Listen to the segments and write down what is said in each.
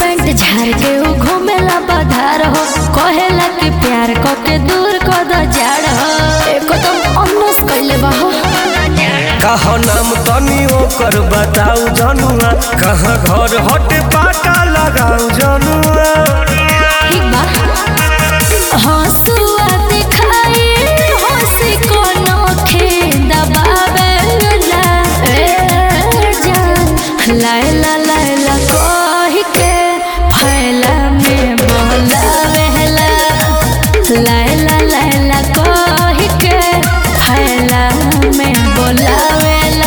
paint झाड़ के उ घूमेला बधार हो कहेला कि प्यार क के दूर क द जाड़ हो एकदम अनस कइले बा हो कह नाम तनी ओकर बताऊ जनुआ कहाँ घर हट पाटा लगाऊ जनुआ ठीक बा हंसुआ दिखाई हंसी को नोखे दबावेला ए जान लायला लायला कह के फैला में बोलावेला लायला लायला कह के फैला में बोलावेला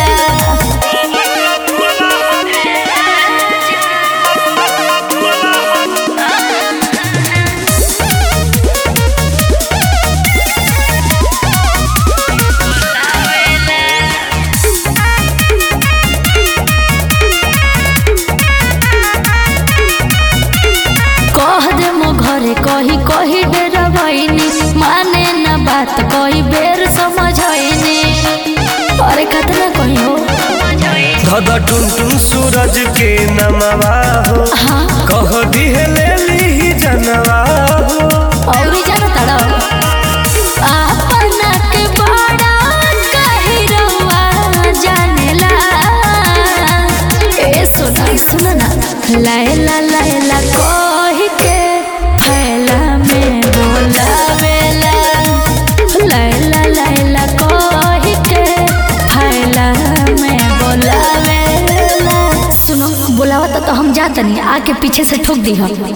कह दे मो घरे कही कही डेरा भइनी माने न बात कही बेर समझइनी अरे कतना कही हो धद टुन टुन सूरज के नमवा हो हाँ कह दिहे ले ली जनवा हो औरी जाना तड़ा अपना के बड़ा कही रहुआ जानेला ए सुना सुना ना लैला लैला कही के फैला में बोलावेला लैला लैला कही के फैला में बोलावेला सुनो बोलावा तो हम जातनी आके पीछे से ठोक दी हम